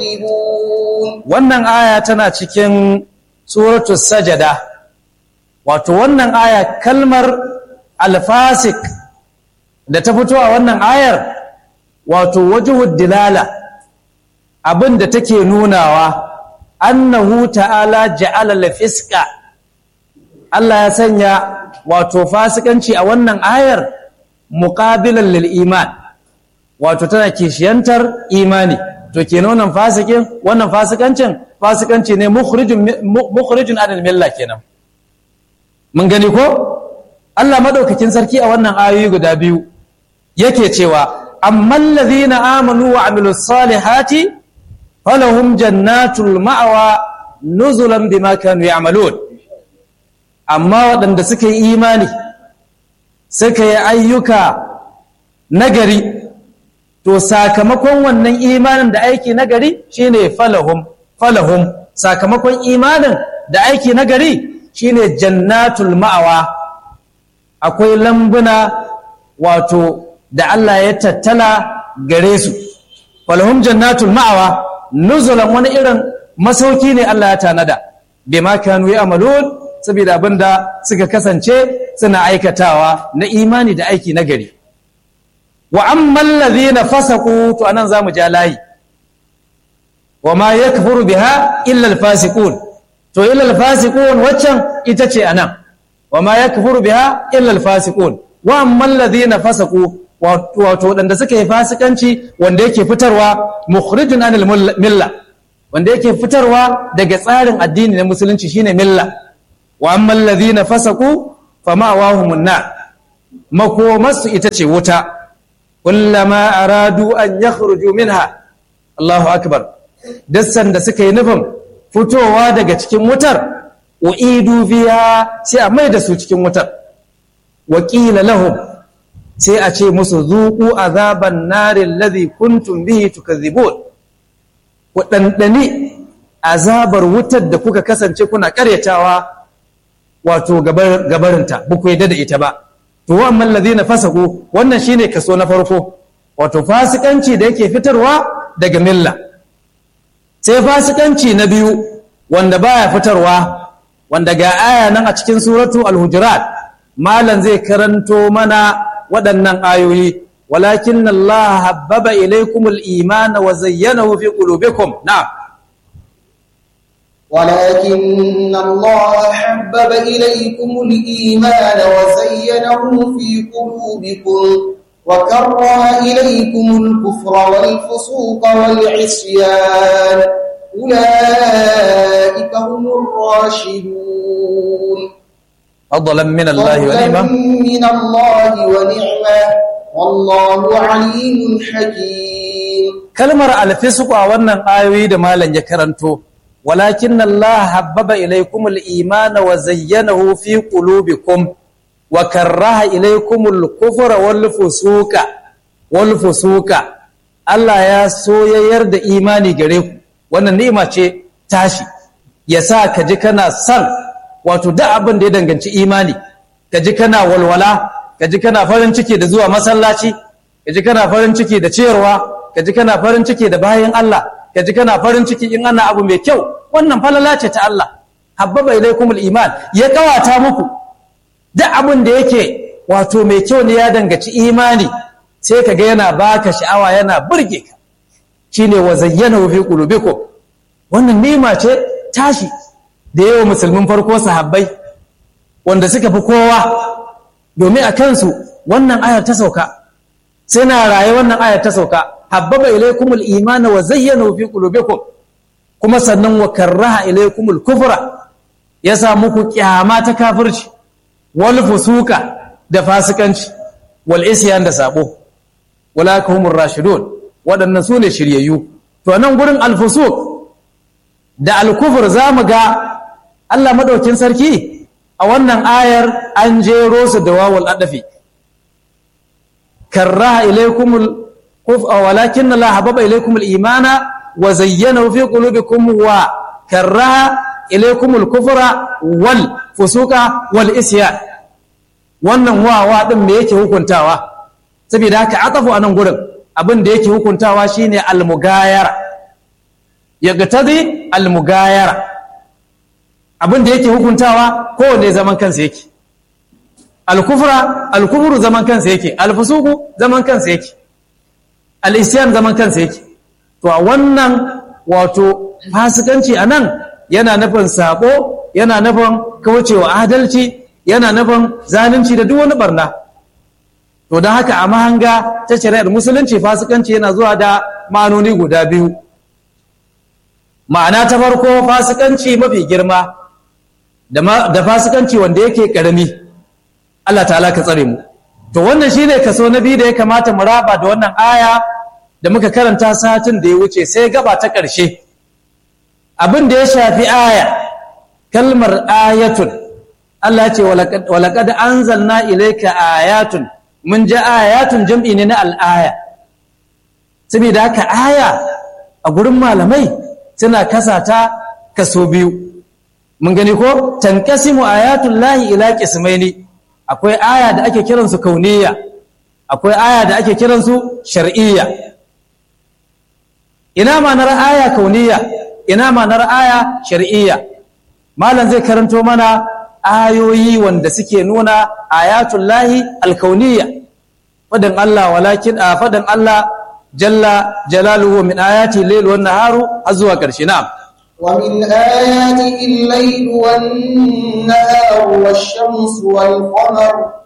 wannan aya tana cikin suratul sajada wato wannan aya kalmar alfasik da ta fito a wannan ayar wato wajhud dilala abin da take nunawa annahu ta'ala ja'ala lafiska Allah ya sanya wato fasikanci a wannan ayar muqabilan lil iman wato tana kishiyantar imani to kenan wannan fasikin wannan fasikancin fasikanci ne mukhrijun mukhrijun anil milla kenan mun gani ko Allah madaukakin sarki a wannan ayoyi guda biyu yake cewa ammal ladhina amanu wa amilus salihati falahum jannatul ma'wa nuzulan bima kanu ya'malun amma waɗanda suka yi imani suka yi ayyuka nagari to sakamakon wannan imanin da aiki nagari shine falahum falahum sakamakon imanin da aiki nagari shine jannatul ma'awa akwai lambuna wato da Allah ya tattala gare su falahum jannatul ma'awa nuzulan wani irin masauki ne Allah ya tanada bima kanu ya'malun saboda abinda suka kasance suna aikatawa na imani da aiki nagari wa amman ladhina fasaqu to anan zamu ja layi wa ma yakfuru biha illa alfasiqun to illa alfasiqun waccan ita ce anan wa ma yakfuru biha illa alfasiqun wa amman ladhina fasaqu wato wadanda suka yi fasikanci wanda yake fitarwa mukhrijun anil milla wanda yake fitarwa daga tsarin addini na musulunci shine milla wa amman ladhina fasaqu fama wahumun nar makomarsu ita ce wuta kullama aradu an yakhruju minha Allahu akbar dassan da suka yi nufin fitowa daga cikin wutar uidu fiha sai a mai da su cikin wutar wakila lahum sai a ce musu zuqu azaban nari alladhi kuntum bihi tukadhibun ku dandani azabar wutar da kuka kasance kuna karyatawa wato gabarinta ba ku yadda da ita ba to wa'amman ladina fasaku wannan shine kaso na farko wato fasikanci da yake fitarwa daga milla sai fasikanci na biyu wanda baya fitarwa wanda ga aya nan a cikin suratu al-hujurat malan zai karanto mana waɗannan ayoyi walakin Allah habbaba ilaykumul imana wa zayyanahu fi qulubikum na'am ولكن الله حبب إليكم الإيمان وزينه في قلوبكم وكره إليكم الكفر والفسوق والعصيان أولئك هم الراشدون فضلا من الله ونعمة من الله ونعمة والله عليم حكيم كلمة الفسق أولا آيوي دمالا يكرنتو ولكن الله حبب إليكم الإيمان وزينه في قلوبكم وكره إليكم الكفر والفسوق والفسوق Allah ya so ya yarda imani gare ku wannan ni'ima ce tashi ya sa ka ji kana son wato duk abin da ya danganci imani ka ji kana walwala ka ji kana farin ciki da zuwa masallaci ka ji kana farin ciki da ciyarwa ka ji kana farin ciki da bayan Allah ka ji kana farin ciki in ana abu mai kyau wannan falala ce ta Allah habbaba ilaikumul iman ya kawata muku duk abin da yake wato mai kyau ne ya dangaci imani sai ka ga yana baka sha'awa yana burge ka shine wa zayyana fi qulubikum wannan nima ce tashi da yawa musulmin farko sahabbai wanda suka fi kowa domin a kansu wannan ayar ta sauka sai na raye wannan ayar ta sauka habbaba ilaikumul imana wa zayyana fi qulubikum kuma sannan wa karraha ilaikumul kufra ya sa muku kyama ta kafirci wal fusuka da fasikanci wal isyan da sabo wala kahumur rashidun waɗannan sune shiryayyu to nan gurin al fusuq da al kufr zamu ga Allah madaukin sarki a wannan ayar an jero su da wawul adafi karraha ilaikumul ولكن الله حبب إليكم الإيمان وزينه في قلوبكم وكره إليكم الكفر والفسوق والإسيان wannan wawa din me yake hukuntawa saboda haka atafu anan gurin abin da yake hukuntawa shine almugayara ya gatazi almugayara abin da yake hukuntawa kowane zaman kansa yake alkufra alkufru zaman kansa yake alfusuku zaman kansa yake al'isyan zaman kansa yake to a wannan wato fasikanci a nan yana nufin sabo yana nufin kaucewa adalci yana nufin zalunci da duk wani barna to don haka a mahanga ta shari'ar musulunci fasikanci yana zuwa da ma'anoni guda biyu ma'ana ta farko fasikanci mafi girma da fasikanci wanda yake karami Allah ta'ala ka tsare mu to wannan shine kaso na biyu da ya kamata mu raba da wannan aya da muka karanta satin da ya wuce sai gaba ta ƙarshe abin da ya shafi aya kalmar ayatun Allah ce walaqad anzalna ilayka ayatun mun ji ayatun jam'i ne na al'aya saboda haka aya a gurin malamai suna kasata kaso biyu mun gani ko tankasimu ayatul lahi ila qismaini akwai aya da ake kiransu kauniya akwai aya da ake kiransu shar'iyya ina ma'anar aya kauniya ina ma'anar aya shar'iyya malam zai karanto mana ayoyi wanda suke nuna ayatul lahi alkauniya fadin Allah walakin a fadin Allah jalla jalaluhu min ayati layl wan naharu har zuwa karshe na'am ومن آياته الليل والنهار والشمس والقمر